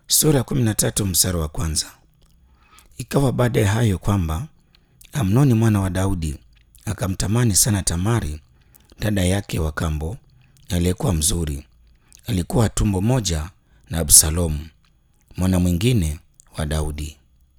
Sura ya kumi na tatu mstari wa kwanza. Ikawa baada ya hayo kwamba Amnoni mwana wa Daudi akamtamani sana Tamari dada yake wa kambo aliyekuwa mzuri, alikuwa tumbo moja na Absalomu mwana mwingine wa Daudi.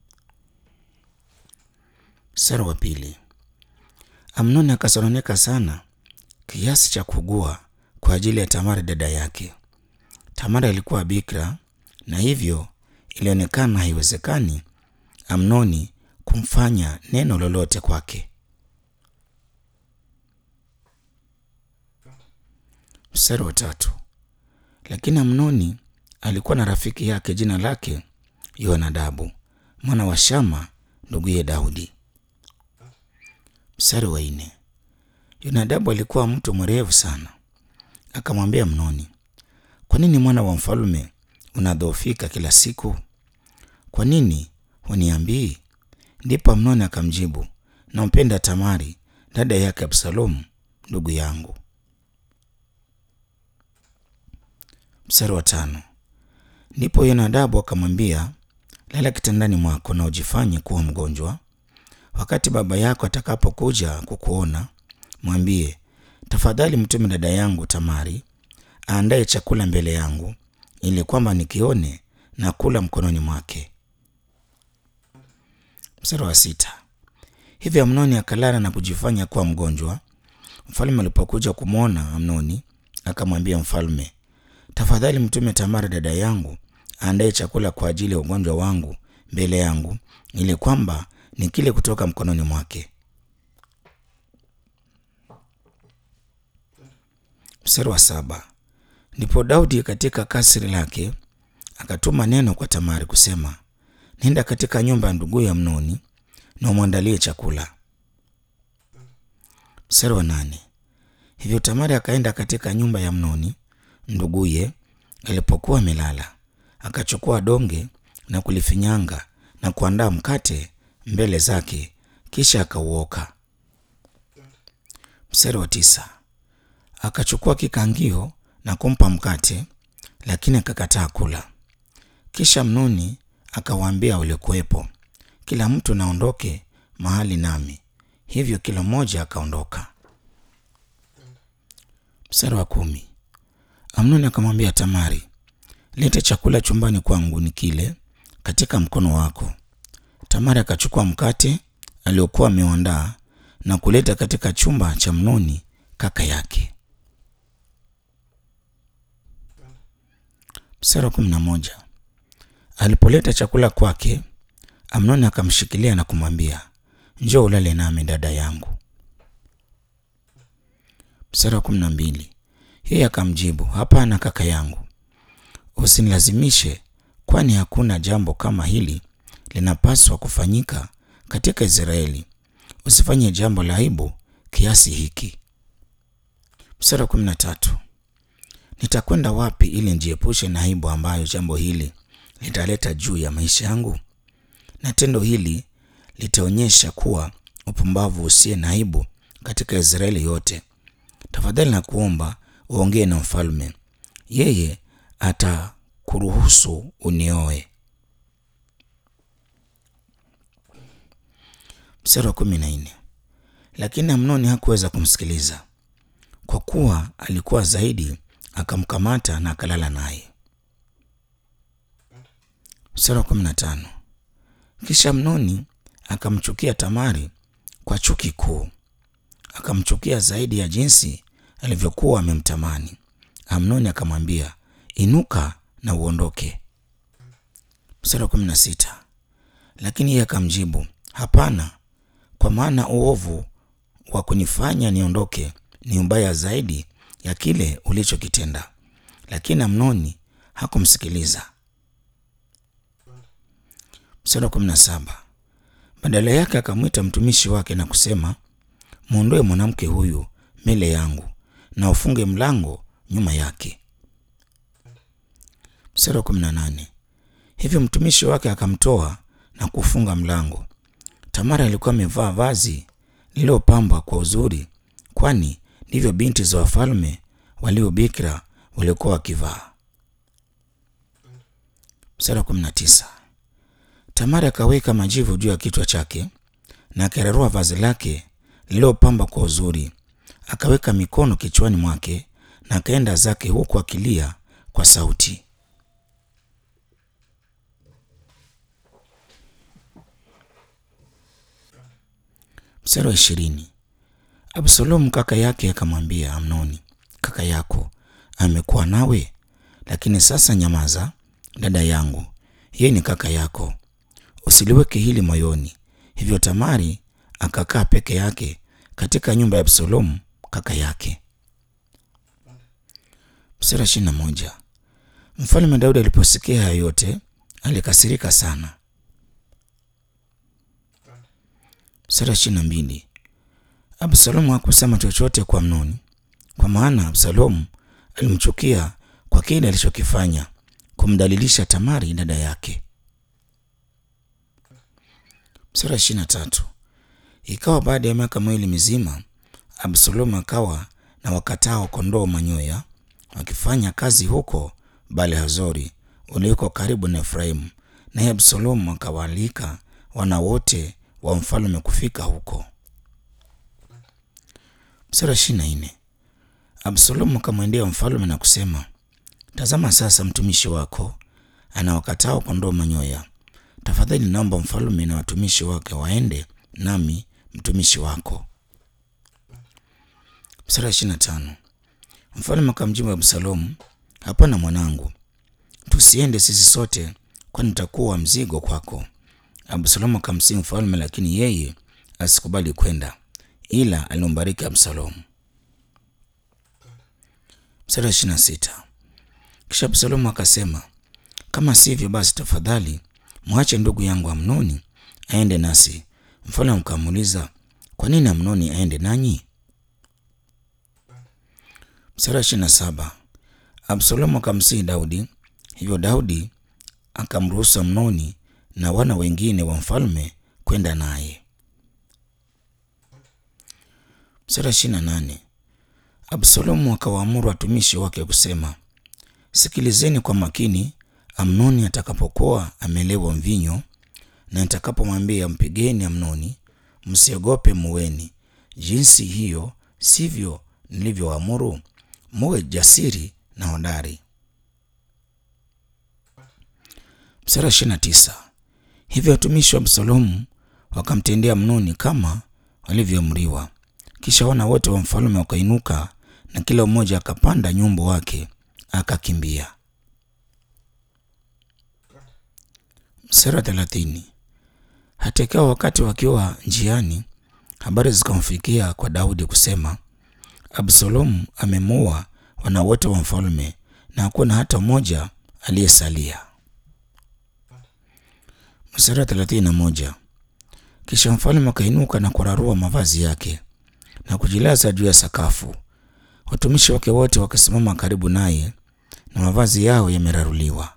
Mstari wa pili. Amnoni akasononeka sana kiasi cha kugua kwa ajili ya Tamari dada yake. Tamari alikuwa bikira na hivyo ilionekana haiwezekani Amnoni kumfanya neno lolote kwake. Mstari wa tatu. Lakini Amnoni alikuwa na rafiki yake jina lake Yonadabu mwana wa Shama nduguye Daudi. Mstari wa nne. Yonadabu alikuwa mtu mwerevu sana, akamwambia Amnoni, kwa nini mwana wa mfalme unadhoofika kila siku? Kwa nini huniambii? Ndipo Amnoni akamjibu, nampenda Tamari dada yake Absalomu ndugu yangu. Mstari wa tano. Ndipo Yonadabu akamwambia, lala kitandani mwako na ujifanye kuwa mgonjwa. Wakati baba yako atakapokuja kukuona, mwambie, tafadhali mtume dada yangu Tamari aandaye chakula mbele yangu, ili kwamba nikione na kula mkononi mwake. Mstari wa sita. Hivyo Amnoni akalala na kujifanya kuwa mgonjwa. Mfalme alipokuja kumwona Amnoni, akamwambia mfalme, tafadhali mtume Tamari dada yangu aandaye chakula kwa ajili ya ugonjwa wangu mbele yangu, ili kwamba nikile kutoka mkononi mwake. Mstari wa saba. Ndipo Daudi katika kasri lake akatuma neno kwa Tamari kusema, nenda katika nyumba ya nduguye Amnoni na umwandalie chakula. Mstari wa nane. Hivyo Tamari akaenda katika nyumba ya Amnoni nduguye alipokuwa amelala, akachukua donge na kulifinyanga na kuandaa mkate mbele zake, kisha akauoka. Mstari wa tisa. Akachukua kikangio na kumpa mkate, lakini akakataa kula. Kisha Amnoni akawaambia waliokuwepo, kila mtu naondoke mahali nami. Hivyo kila mmoja akaondoka. Mstari wa kumi. Amnoni akamwambia Tamari, lete chakula chumbani kwangu nikile katika mkono wako. Tamari akachukua mkate aliokuwa ameuandaa na kuleta katika chumba cha Amnoni kaka yake. Mstari wa kumi na moja. Alipoleta chakula kwake, Amnoni akamshikilia na kumwambia, njoo ulale nami dada yangu. Mstari wa kumi na mbili. Yeye akamjibu, hapana kaka yangu, usinilazimishe, kwani hakuna jambo kama hili linapaswa kufanyika katika Israeli. Usifanye jambo la aibu kiasi hiki. Mstari wa kumi na tatu. Nitakwenda wapi ili nijiepushe na aibu ambayo jambo hili litaleta juu ya maisha yangu? Na tendo hili litaonyesha kuwa upumbavu usiye na aibu katika Israeli yote. Tafadhali na kuomba uongee na mfalme, yeye atakuruhusu unioe. Mstari wa kumi na nne. Lakini Amnoni hakuweza kumsikiliza kwa kuwa alikuwa zaidi, akamkamata na akalala naye. Mstari wa kumi na tano. Kisha Amnoni akamchukia Tamari kwa chuki kuu, akamchukia zaidi ya jinsi alivyokuwa amemtamani. Amnoni akamwambia, inuka na uondoke. Mstari wa kumi na sita. Lakini yeye akamjibu, hapana, kwa maana uovu wa kunifanya niondoke ni ubaya zaidi ya kile ulichokitenda. Lakini Amnoni hakumsikiliza. Mstari wa kumi na saba. Badala yake akamwita mtumishi wake na kusema, mwondoe mwanamke huyu mbele yangu na ufunge mlango nyuma yake. Mstari wa kumi na nane. Hivyo mtumishi wake akamtoa na kufunga mlango. Tamara alikuwa amevaa vazi lililopambwa kwa uzuri, kwani ndivyo binti za wafalme waliobikira waliokuwa wakivaa. Mstari wa kumi na tisa. Tamari akaweka majivu juu ya kichwa chake na akararua vazi lake lililopamba kwa uzuri, akaweka mikono kichwani mwake na akaenda zake huku akilia kwa sauti. Mstari wa ishirini. Absalomu kaka yake akamwambia Amnoni, kaka yako amekuwa nawe, lakini sasa nyamaza, dada yangu, yeye ni kaka yako, usiliweke hili moyoni. Hivyo Tamari akakaa peke yake katika nyumba ya Absalomu kaka yake. Mstari wa ishirini na moja. Mfalme Daudi aliposikia haya yote alikasirika sana. Mstari wa ishirini na mbili. Absalomu hakusema chochote kwa Amnoni, kwa maana Absalomu alimchukia kwa kile alichokifanya kumdalilisha Tamari dada yake. Mstari wa ishirini na tatu. Ikawa baada ya miaka miwili mizima, Absalomu akawa na wakatao kondoo manyoya wakifanya kazi huko Baal-Hazori ulioko karibu na Efraimu, naye Absalomu akawaalika wana wote wa mfalme kufika huko. Mstari wa ishirini na nne. Absalomu akamwendea mfalme na kusema, tazama sasa mtumishi wako ana wakatao kondoo manyoya. Tafadhali naomba mfalme na watumishi wake waende nami mtumishi wako. Mstari wa ishirini na tano. Mfalme akamjibu Absalomu, hapana mwanangu, tusiende sisi sote, kwani tutakuwa mzigo kwako. Absalomu akamsihi mfalme, lakini yeye asikubali kwenda, ila alimbariki Absalomu. Mstari wa ishirini na sita. Kisha Absalomu akasema, kama sivyo basi, tafadhali mwache ndugu yangu Amnoni aende nasi. Mfalme akamuuliza, kwa nini Amnoni aende nanyi? Mstari wa ishirini na saba. Absalomu akamsihi Daudi, hivyo Daudi akamruhusu Amnoni na wana wengine wa mfalme kwenda naye. Mstari wa ishirini na nane. Absalomu akawaamuru watumishi wake kusema, sikilizeni kwa makini Amnoni atakapokuwa amelewa mvinyo, na nitakapomwambia mpigeni Amnoni, msiogope, muweni jinsi hiyo, sivyo nilivyoamuru, muwe jasiri na hodari. Mstari wa ishirini na tisa. Hivyo watumishi wa Absalomu wakamtendea Amnoni kama walivyoamriwa. Kisha wana wote wa mfalme wakainuka na kila mmoja akapanda nyumbu wake akakimbia. Mstari wa thelathini. Hata ikawa wakati wakiwa njiani, habari zikamfikia kwa Daudi kusema, Absalomu amemuua wana wote wa mfalme na hakuna hata mmoja aliyesalia. Mstari wa thelathini na moja. Kisha mfalme akainuka na kurarua mavazi yake na kujilaza juu ya sakafu, watumishi wake wote wakisimama karibu naye na mavazi yao yameraruliwa.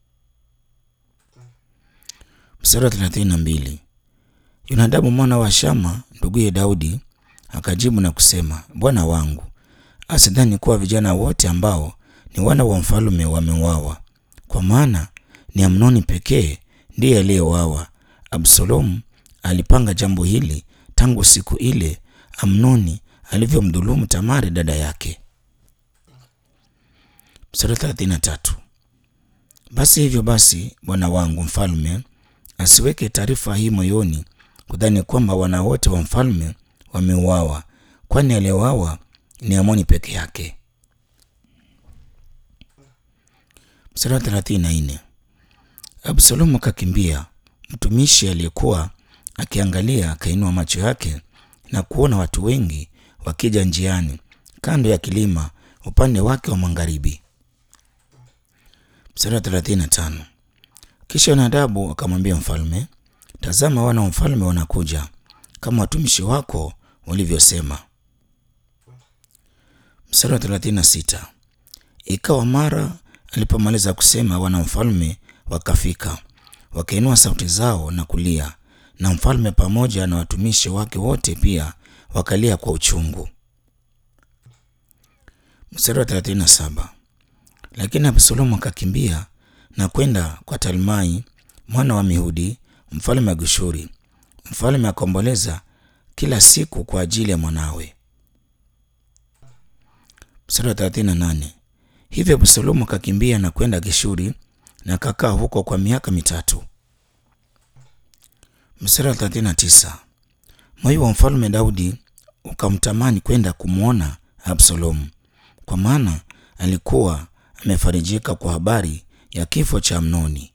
Mstari wa thelathini na mbili. Yonadabu mwana wa Shama nduguye Daudi akajibu na kusema, bwana wangu asidhani kuwa vijana wote ambao ni wana wa mfalme wameuawa, kwa maana ni Amnoni pekee ndiye aliyeuawa. Absalomu alipanga jambo hili tangu siku ile Amnoni alivyomdhulumu Tamari dada yake. Mstari thelathini na tatu. Basi hivyo basi, bwana wangu mfalme asiweke taarifa hii moyoni, kudhani kwamba wana wote wa mfalme wameuawa, kwani aliyeuawa ni Amoni peke yake. Mstari wa thelathini na nne. Absalomu akakimbia. Mtumishi aliyekuwa akiangalia akainua macho yake na kuona watu wengi wakija njiani kando ya kilima upande wake wa magharibi. Mstari wa thelathini na tano. Kisha Nadabu akamwambia mfalme, tazama, wana wa mfalme wanakuja kama watumishi wako walivyosema. Mstari wa thelathini na sita. Ikawa mara alipomaliza kusema, wana mfalme wakafika, wakainua sauti zao na kulia, na mfalme pamoja na watumishi wake wote pia wakalia kwa uchungu. Mstari wa thelathini na saba. Lakini Absalomu akakimbia na kwenda kwa Talmai mwana wa Mihudi mfalme wa Geshuri. Mfalme akaomboleza kila siku kwa ajili ya mwanawe. Mstari wa 38. Hivyo Absalomu akakimbia na kwenda Geshuri na akakaa huko kwa miaka mitatu. Mstari wa 39. Moyo wa mfalme Daudi ukamtamani kwenda kumwona Absalomu, kwa maana alikuwa amefarijika kwa habari ya kifo cha Amnoni.